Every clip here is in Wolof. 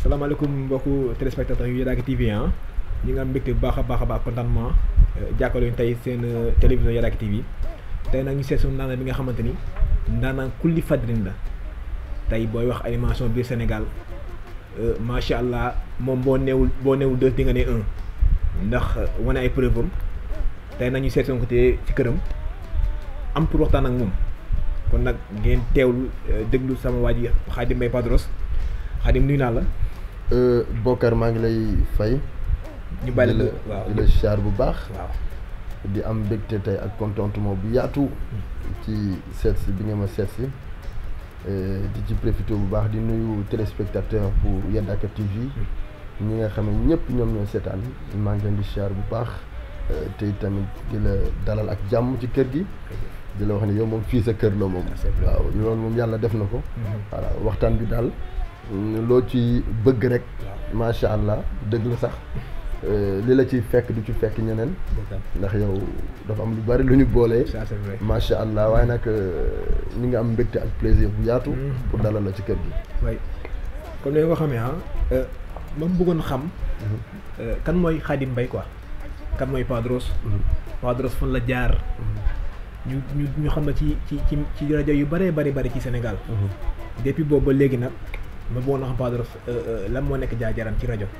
salaamaaleykum mbokku téléspectateurs yu Yaraaki TV ah ñi nga am mbégte bu baax a baax a baax contentement jàkkaarloo tey seen télévision Yaraaki TV tey nag ñu seet suñu ndaanaan bi nga xamante ni ndaanaan kulli fadrin la tey booy wax animation biir Sénégal macha allah moom boo neewul boo neewul deux di nga ne un ndax wane ay preuve am tey nag ñu seet suñu côté ci këram am pour waxtaan ak moom kon nag ngeen teewlu déglu sama waa ji Khadim Mbaye Padros Khadim nuyu naa la. Bokar maa ngi lay fay. ñu bàyyi la waaw di la siyaar bu baax. waaw di am mbégte tey ak contentement bu yaatu. ci seet si bi nga ma seet si. di ci profité bu baax di nuyu téléspectateur pour Yaraaki TV. ñi nga xam ne ñëpp ñoom ñoo seetaan maa ngi leen di siyaar bu baax. tey tamit di la dalal ak jàmm ci kër gi. di la wax ne yow moom fii sa kër la moom. waaw loolu moom yàlla def na ko. voilà waxtaan bi daal loo ci bëgg rek. macha allah dëgg la sax li la ci fekk du ci fekk ñeneen. ndax yow dafa am lu bari lu ñu boolee. macha allah waaye nag ñu ngi am mbégte ak plaisir bu yaatu. pour dalal la ci kër gi. waay comme ni nga ko xamee ah. ma bëggoon xam. kan mooy Khadim Mbaye quoi. kan mooy Padros. Padros fan la jaar. ñu ñu ñu xam ne ci ci ci ci rajo yu bëree bëri bëri ci Sénégal. depuis boobu ba léegi nag ma bëggoon a xam Padros lan moo nekk jaar-jaaram ci rajo.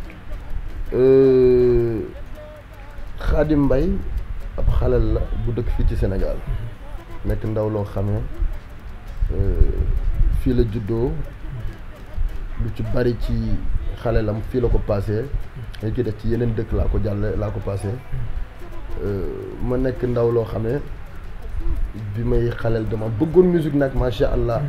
Khadim Mbaye ab xalal la bu dëkk fii ci Sénégal. nekk ndaw loo xamee fii la juddoo lu ci bari ci xalelam fii la ko paasee. dañ ci def ci yeneen dëkk laa ko jàlle laa ko paasee. ma nekk ndaw loo xamee. bi may xaleel dama bëggoon musique nag macha allah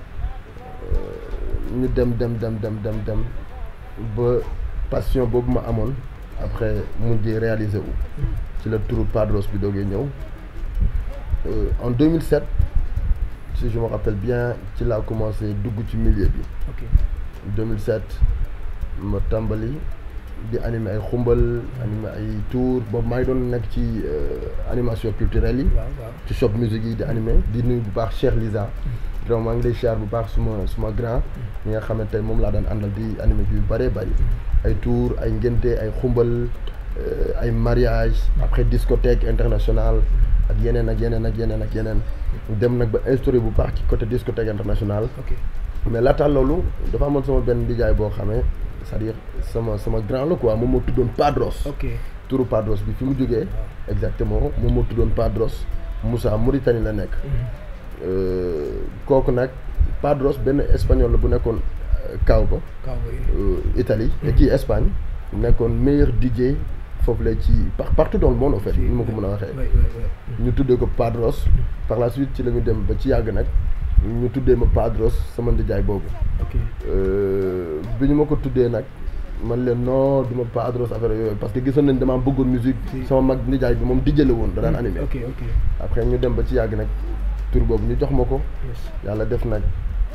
ñu dem dem dem dem dem dem ba passion boobu ma amoon après mujjee réalisé wu ci la turu Padros bi doogee ñëw en 2007 si je me rappelle bien ci laa commencé dugg ci milieu bi. ok 2007 ma tàmbali di animé ay xumbal animé ay tour boobu maa ngi doon nekk ci animation culturelle yi. ci shop musique yi di animé di nuyu bu baax Cheikh Liza. donc maa ngi lay siyaar bu baax suma suma grand. ñi nga xam ne tey moom laa daan àndal di animé bi yu bëree bëri. ay tour ay ngénte ay xumbal ay mariage après discothèque internationale ak yeneen ak yeneen ak yeneen ak yeneen. dem nag ba instauré bu baax ci côté discothèque internationale. mais laata loolu dafa amoon sama benn ndijaay boo xamee. c'est-à-dire sama sama grand la quoi moom moo tuddoon Padros. ok turu Padros bi fi mu jógee. exactement moom moo tuddoon Padros Moussa Mauritanie la nekk. kooku nag Padros benn espagnol la bu nekkoon Cabo. Cabo Italie et kii Espagne. nekkoon meilleur DJ foofu la ci partout dans le monde en fait. ni ma ko mën a waxee. ñu tuddee ko Padros. par la suite ci la ñu dem ba ci yàgg nag. ñu tuddee ma Padros sama ndijaay boobu. ok bi ñu ma ko tuddee nag man leen non du ma Padros affaire yooyu parce que gisoon nañ damaa bëggoon musique sama mag ndijaay bi moom dijjale woon da daan animé. ok ok après ñu dem ba ci yàgg nag tur boobu ñu jox ma ko. yàlla def nag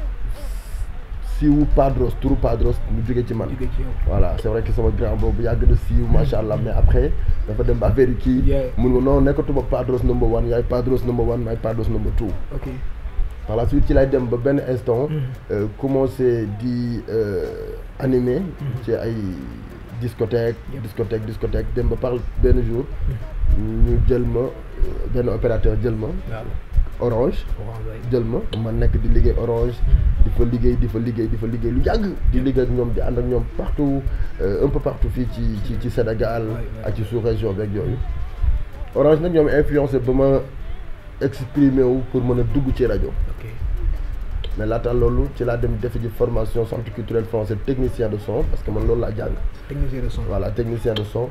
siiwu Padros turu Padros mu jóge ci man. voilà c'est vrai que sama grand boobu yàgg na siiw macha allah mais après dafa dem ba affaire yi kii. mun nga non nekkatuma Padros number one yaay Padros number one maay Padros number two. ok. par la suite ci lay dem ba benn instant. commencé di animer. ci ay discothèque discothèque discothèque dem ba par benn jour. ñu jël ma benn opérateur jël ma. orange. jël ma ma nekk di liggéey orange. di fa liggéey di fa liggéey di fa liggéey lu yàgg. di liggéey ak ñoom di ànd ak ñoom partout un peu partout fii ci ci ci Sénégal. ak ci sous-région beeg yooyu. orange nag ñoom influencé ba ma. exprimé wu pour mën a dugg ci rajo. mais laata loolu ci laa dem defe ji formation centre culturel français technicien de son parce que man loolu laa jàng. technicien de son voilà technicien de son.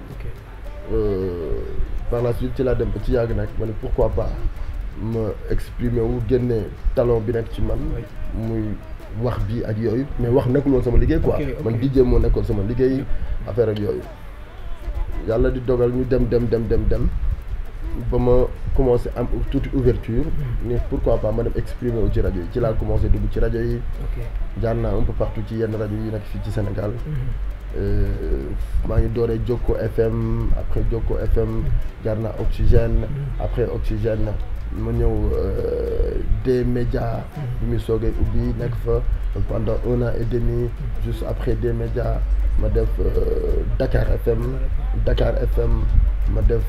par la suite ci laa dem ba ci yàgg nag ma ne pourquoi pas ma exprimer wu génne talent bi nekk ci man. muy wax bi ak yooyu mais wax nekkul woon sama liggéey quoi. man DJ moo nekkoon sama liggéey affaire ak yooyu. yàlla di dogal ñu dem dem dem dem dem. ba ma commencé am tuuti ouverture ni pourquoi pas ma dem exprimer wu ci rajo yi ci laa commencé dugg ci rajo yi jaar naa un peu partout ci yenn rajo yi nekk fii ci Sénégal maa ngi dooree Jokko FM après Jokko FM jaar naa Oxygène après Oxygène ma ñëw des médias bi muy soogee ubbi nekk fa pendant un an et demi juste après des médias ma def Dakar FM Dakar FM ma def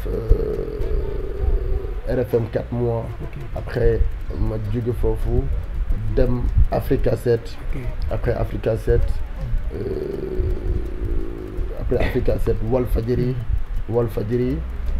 RFM quatre mois après ma jóge foofu dem Africa 7 après Africa 7 après Africa 7 Walfadjri Walfadjri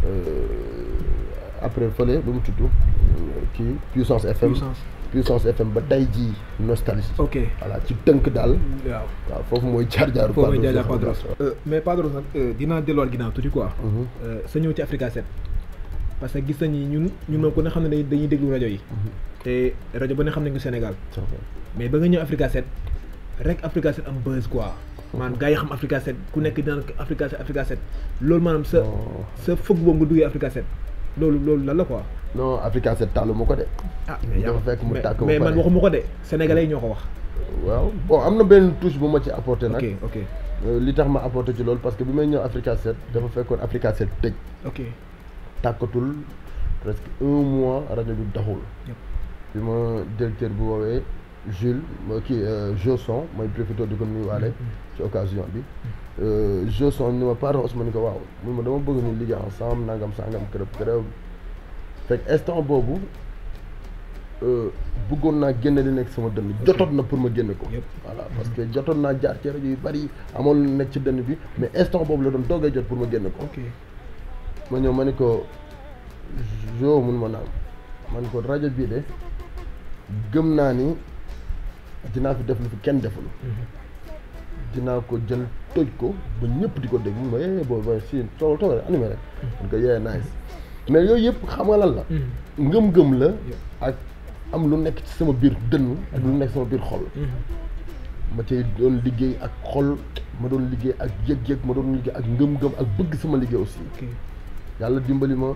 après fële lu mu tudd kii Puissance FM Puissance FM ba tey jii nostalgie ok voilà ci tënk daal waaw waaw foofu mooy jaar jaaru foofu mooy jaar jaar Padros mais Padros nag dinaa delluwaat ginnaaw tuuti quoi sa ñëw ci Africa 7 parce que gis nañu ñun ñun moom ku ne xam ne dañuy déglu rajo yi te rajo ba ne xam nañ ko Sénégal mais ba nga ñëw Africa 7 rek Africa 7 am buzz quoi maanaam gars yi xam Africa 7 ku nekk dinaan Africa 7 Africa 7 loolu maanaam sa sa fëgg boobu nga duggee Africa 7 loolu loolu lan la quoi non Africa 7 tàllu ma ko de ah dafa fekk mu tàkk mais man waxuma ko de sénégalais yi ñoo ko wax waaw bon am na benn touche bu ma ci apporté nag ok ok li tax ma apporté ci loolu parce que bi may ñëw Africa 7 dafa fekkoon Africa 7 tëj ok tàkkatul presque un mois rajo bi doxul bi ma directeur bi woowee Jules ma kii Joson mooy profité di ko nuyuwaale ci occasion bi Joson ni ma pardon Ousmane ni ko waaw mun ma dama bëgg ñu liggéey ensemble nangam sangam kërëb kërëb fekk instant boobu bëggoon naa génne li nekk sama dënn jotoon na pour ma génne ko voilà parce que jotoon naa jaar ci rajo yu bari amoon lu nekk ci dënn bi mais instant boobu la doon doogay jot pour ma génne ko ma ñëw ma ni ko jo mun ma naam ma ni ko rajo bii de gëm naa ni dinaa fi def lu fi kenn deful dinaa ko jël toj ko ba ñëpp di ko dégg mun ma eh booy booy si toogal toogal animé rek man ko yee nice mais yooyu yëpp xam nga lan la ngëm-ngëm la ak am lu nekk ci sama biir dënn ak lu nekk sama biir xol ma cay doon liggéey ak xol ma doon liggéey ak yëg-yëg ma doon liggéey ak ngëm-ngëm ak bëgg sama liggéey aussi yàlla dimbali ma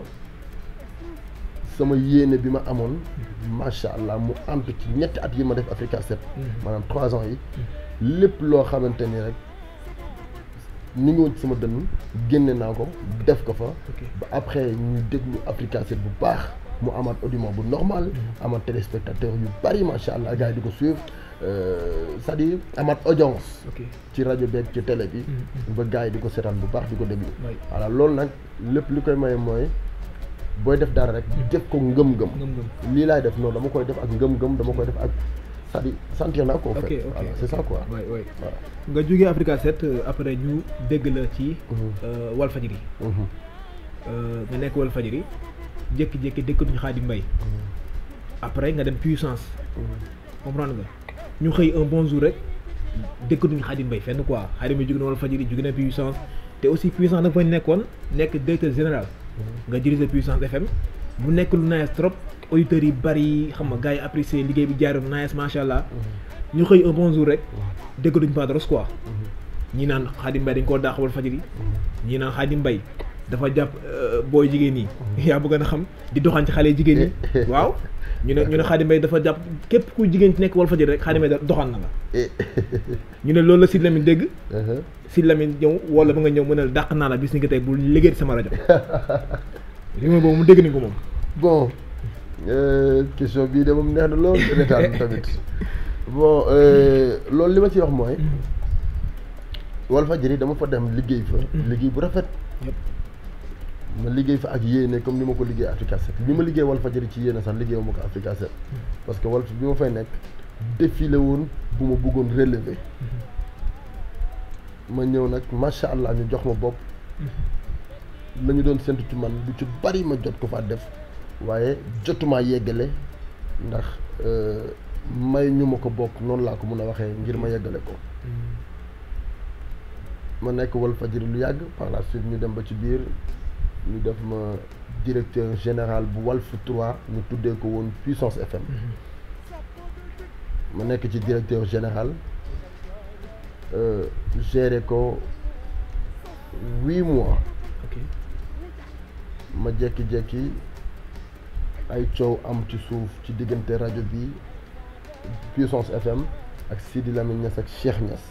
sama yéene bi ma amoon macha allah mu ànd ci ñetti at yi ma def Africa 7 maanaam trois ans yi lépp loo xamante ni rek ni ngi woon ci sama dënn génne naa ko def ko fa ba après ñu déglu Africa 7 bu baax mu amaat audimat bu normal amaat téléspectateur yu bari macha allah gars yi di ko suivre c'est-à-dire amaat audience ci rajo beeg ci télé bi ba gars yi di ko seetaan bu baax di ko déglu voilà loolu nag lépp li koy maye mooy booy def dara rek def ko ngëm-ngëm lii laay def noonu dama koy def ak ngëm-ngëm dama koy def ak c'est-à-dire sentir naa ko fait voilà c'est ça quoi waay waay nga jógee Africa 7 après ñu dégg la ci Walfadjri nga nekk Walfadjri jékki-jékki dëkkatuñu Khadim Mbaye après nga dem puissance comprendre nga ñu xëy un bon jour rek dëkkatuñu Khadim Mbaye fenn quoi Khadim Mbaye jóge na Walfadjri jóge na puissance te aussi puissance da nga fa nekkoon nekk directeur général nga diriger puissance FM bu nekk lu nice trop auditeurs yi bari xam nga gars yi apprécier liggéey bi jaaroon nice macha allah ñu xëy un bon jour rek dëkkatuñu Padros quoi ñi naan Khadim Mbaye dañ koo daax Walfadjri ñi naan Khadim Mbaye dafa jàpp booy jigéen ñi yaa bëgg na xam di doxaan ci xale jigéen ñi waaw ñu ne ñu ne Khadim Mbaye dafa jàpp képp ku jigéen ci nekk Walfadjri rek Khadim Mbaye doxaan na la ñu ne loolu la Sidy Lamine dégg Sidy Lamine ñëw wala ba nga ñëw mu ne la dàq naa la bis ni nga tey bu liggéey sama rajo li ma boobu mu dégg ni ko moom bon question bii de moom neex na lool retaan tamit bon loolu li ma ci wax mooy Walfadjri dama fa dem liggéey fa liggéey bu rafet ma liggéey fa ak yéene comme ni ma ko liggéey Africa 7 bi ma liggéey Walfadjri ci yéene sax liggéey ma ko Africa 7 parce que Walf bi ma fay nekk défilé woon bu ma bëggoon relever ma ñëw nag macha allah ñu jox ma bopp la ñu doon séntu ci man lu ci bari ma jot ko fa def waaye jotumaa yeggale ndax may ñu ma ko bokk noonu laa ko mën a waxee ngir ma yeggale ko ma nekk Walfadjri lu yàgg par la suite ñu dem ba ci biir ñu def ma directeur général bu Walf 3 ñu tuddee ko woon Puissance FM ma nekk ci directeur général géré ko huit mois ma jékki-jékki ay coow am ci suuf ci diggante rajo bi Puissance FM ak Sidi Lamine Niass ak Cheikh Niass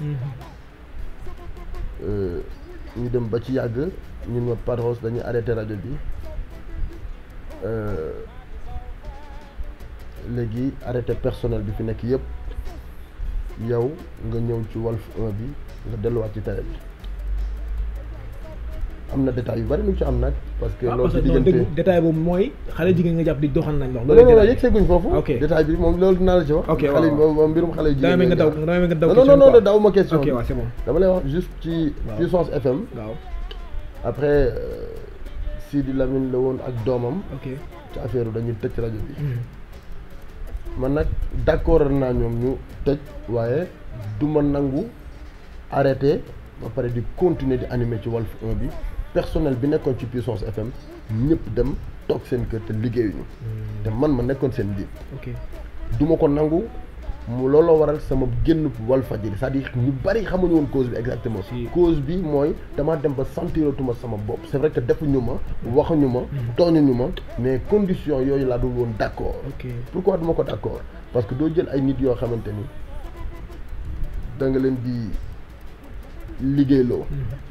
ñu dem ba ci yàgg ñun ma Padros dañuy arrêté rajo bi léegi arrêté personnel bi fi nekk yëpp yow nga ñëw ci Walf 1 bi nga delluwaat ci télé bi am na détails yu bari lu ci am nag parce que waaw loolu parce ci que non diggante dégg détail boobu mooy xale jigéen nga jàpp di doxal nañ lox non non non yegg seeguñ foofu Ok. détail bi moom loolu dinaa la ci wax Ok, xale yi waaw, waaw. moom mbirum xale yu damay jigéen nga daw ñi damay nga daw non non question non quoi. non daw ma question ok waaw c'est bon dama lay wax juste ci Waaw. puissance FM waaw après euh, Sidi Lamine la woon ak doomam ok ci affaire dañuy tëj rajo bi Mhm. man nag d'accord naa ñoom ñu tëj waaye du ma nangu arrêté ba pare di continuer di animer ci Walf 1 bi personnel bi nekkoon ci Puissance FM ñëpp dem toog seen kër te liggéeyuñu te man ma nekkoon seen njiit ok du ma ko nangu mu looloo waral sama génn Walfadjri c'est-à-dire ñu bari xamuñu woon cause bi exactement Si. cause bi mooy damaa dem ba sentiratuma sama bopp c'est vrai que defuñu ma waxuñu ma tooñuñu ma mais condition yooyu laa dul woon d'accord ok pourquoi duma ko d'accord parce que doo jël ay nit yoo xamante ni da nga leen di liggéeyloo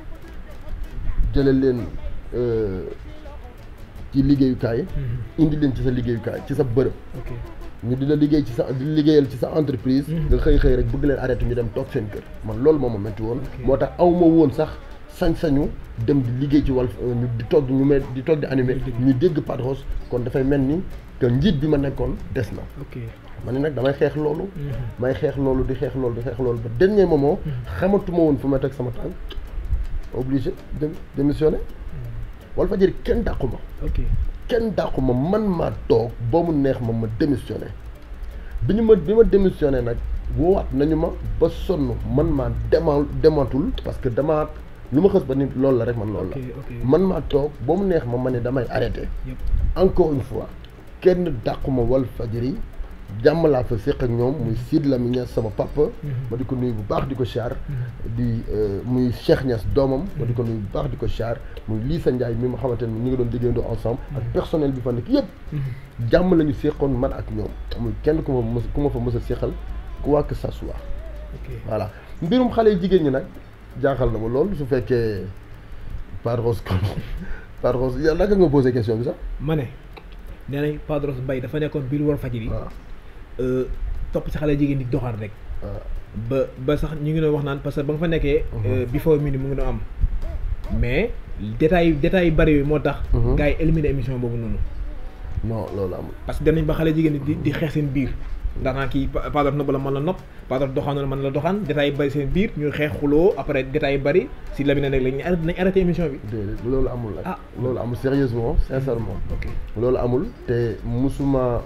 jële leen euh, ci liggéeyukaay Mhm. indi leen ci sa liggéeyukaay ci sa bërëb ok ñu di la liggéey ci sa di liggéeyal ci sa entreprise nga xëy xëy rek bëgg leen arrêté ñu dem toog seen kër man loolu moo ma métti woon Ok. moo tax aw ma woon sax sañ-sañu dem di liggéey ci Walf ñu di toog ñu may di toog di animé ñu dégg Padros kon dafay mel ni que njiit bi ma nekkoon des na ok ma ne nag damay xeex loolu Mhm. may xeex loolu di xeex loolu di xeex loolu ba dernier moment xamatuma woon fu ma teg sama tànk obligé de démissionné Walfadjri kenn dàqu ma ok kenn dàqu ma man maa toog ba mu neex ma ma démissionné bi ñu ma bi ma démissionné nag woowaat nañu ma ba sonn man maa dema dematul parce que damaa lu ma xës ba ni loolu la rek man loolu ok la ok man maa toog ba mu neex ma ma ne damay arrêté yëpp encore une fois kenn dàquma Walfadjri jàmm laa fa séq ak ñoom muy Sid Lamine Niass sama papa ma di ko nuyu bu baax di ko char di euh, muy Cheikh Niass doomam ma di ko nuyu bu baax di ko char muy Lissa Ndiaye mi ma xamante ne ñu ngi doon liggéeyandoo ensemble ak personnel bi fa nekk yëpp jàmm la ñu séqoon man ak ñoom amul kenn ku ma mës ku ma fa mës a séqal quoi que ça soit ok voilà mbirum xale yu jigéen ñi nag jaaxal na ma lool su fekkee Padros kon Padros yow naka nga posé question bi sax ma ne nee nañ Padros Mbaye dafa nekkoon biir Walfadjri waaw euh, topp si xale jigéen di doxal rek waaw ba ba sax ñu ngi doon wax naan parce que ba nga fa nekkee euh, before mini mu ngi doon am mais détail détail yu bari yooyu moo tax Mhm. gars yi éliminé émission boobu noonu non loolu amul parce que dem nañ ba xale jigéen di di xeex seen biir ndax naa kii Pa- Padros nopp la mën la nopp Padros doxaan la mën la doxaan détail yu bari seen biir ñuy xeex xuloo après détail yu bari si la bi ne nag lañ arrêté nañ arrêté émission bi déedéet loolu amul nag Ah. loolu amul sérieusement sincèrement ok loolu amul te musuma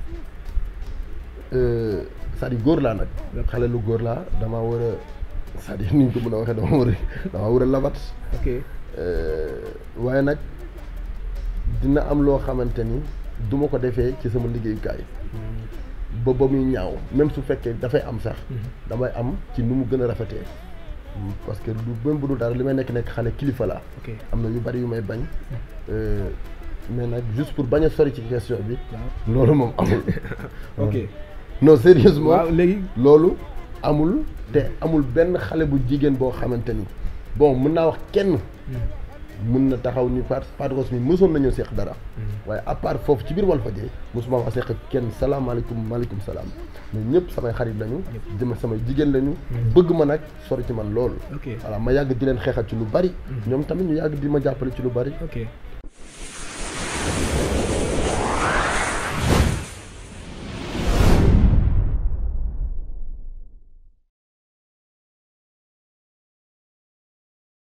euh, c'est-à-dire góor laa nag xale lu góor laa damaa war a c'est-à-dire ni ñu ko mën a waxee dama war a dama war a labat ok Euh, waaye nag dina am loo xamante ni du ma ko defee ci sama liggéeyukaay ba ba muy ñaaw même su fekkee dafay am sax damay am ci nu mu gën a rafetee parce que du même bu dul dara li may nekk nekk xale kilifa laa ok am na yu bari yu may bañ Euh, mais nag juste pour bañ a sori ci question bi waaw loolu moom amul ok non sérieusement waaw léegi loolu amul te amul benn xale bu jigéen boo xamante ni bon mën naa wax kenn mën na taxaw ni Pat Padros mi mësoon nañoo seq dara waaye à part foofu ci biir Walfadjri mosuma wax seq ak kenn salaamaaleykum maaleykum salaam mais ñëpp samay xarit lañu dima samay jigéen lañu bëgg ma nag sori ci man loolu ok voilà ma yàgg di leen xeexal ci lu bari ñoom tamit ñu yàgg di ma jàppale ci lu bari ok